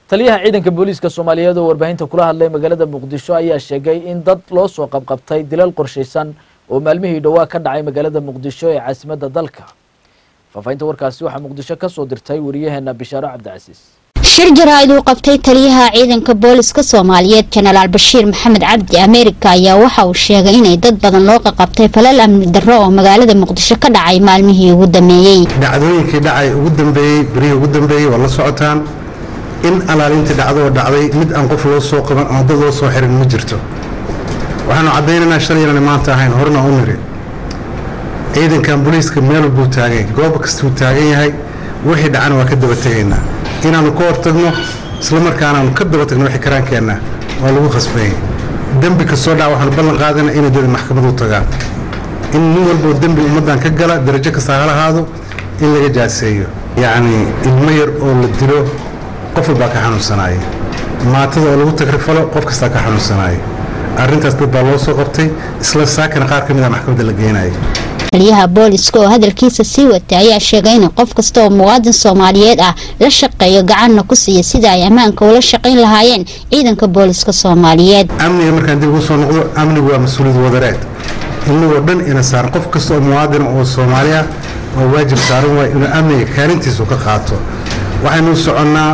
taliyaha ciidanka booliiska soomaaliyeed oo warbaahinta kula hadlay magaalada muqdisho ayaa sheegay in dad loo soo qabqabtay dilal qorshaysan oo maalmihii dhowaa ka dhacay magaalada muqdisho ee caasimadda dalka faahfaahinta warkaasi waxaa muqdisho ka soo dirtay wariyaheena bishaaro cabdicasiis shir jaraa'id uu qabtay taliyaha ciidanka booliska soomaaliyeed jenaraal bashiir maxamed cabdi ameerika ayaa waxa uu sheegay inay dad badan loo qaqabtay falal amni darro oo magaalada muqdisho ka dhacay maalmihii ugu dambeeyey dhacdooyinkii dhacay ugu dambeeyey berihii ugu dambeeyey waa la socotaan in alaalintii dhacdoo dhacday mid aan qof loo soo qaban ama dad loo soo xirin ma jirto waxaanu caddaynaynaa shalay inaan maanta ahayn horena u niri ciidankan booliiska meel buu taagay goob kastuu taagan yahay wixii dhacana waa ka daba tegaynaa inaannu ka hortagno isla markaanaanu ka daba tagno wixii karaankeenna waa lagu khasbayay dembi kastoo dhaca waxaanu ballan qaadana inay dada maxkamad u tagaan in nin walboo dembi ummaddan ka gala darajo kastaa hala ahaado in laga jaaseeyo yacnii ilmo yar oo la dilo qof walbaa ka xanuunsanaaya maatada oo lagu tagrifalo qof kastaa ka xanuunsanaaya arrintaas dad baa loo soo qabtay isla saakana qaar ka mid a maxkamadda la geenaya taliyaha booliska oo hadalkiisa sii watay ayaa sheegay in qof kasta oo muwaadin soomaaliyeed ah la shaqeeyo gacanna ku siiya sida ay ammaanka ula shaqayn lahaayeen ciidanka booliska soomaaliyeed amniga markaan dib ugu soo noqdo amnigu waa mas-uuliyad wadareed inagoo dhan ina saaran qof kasta oo muwaadin oo soomaali ah oo waajib saaran waay inuu amniga kaalintiisu ka qaato waxaynu u soconnaa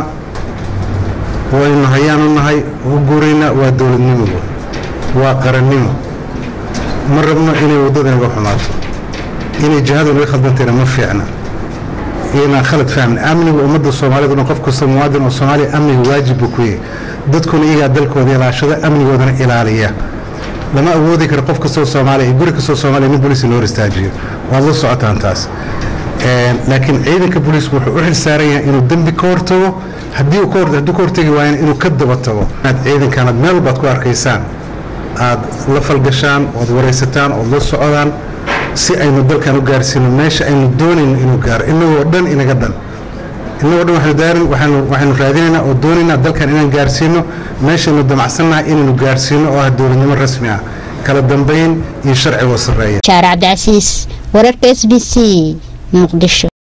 waynu hayaanu nahay u guuraynaa waa dowladnimogu waa qarannimo ma rabno inay waddada inaga xumaato inay jihadu inaga khaldantayna ma fiicna inaan khalad fahmin amniga ummadda soomaaliyed qof kasta muwaadin oo soomaaliya amniga waajib buu ku yahay dadkuna iyagaa dalkooda ilaashada amnigoodana ilaaliya lama awoodi karo qof kastoo soomaaliya iyo guri kastoo soomaaliya nin booliis loo hor istaajiyo waad la socotaan taas laakiin ciidanka booliisku wuxuu u xil saaran yahay inuu dembi ka hortago haddii uu hadduu ka hortagi waayana inuu ka daba tago inaad ciidankaanaad meel walbaad ku arkaysaan aad la falgashaan ood waraysataan ood la socdaan si aynu dalkan u gaarsiino meesha aynu doonayno inuu gaaro inagoo dhan inaga dhan inagoo dhan waxaynu raadinaynaa oo doonaynaa dalkan inaan gaarsiino meeshaynu damacsannahay inaynu gaarsiino oo ah dowladnimo rasmi ah kala dambayn iyo sharcigoo sarreeya shaar cabdicasiis wararka s b c muqdisho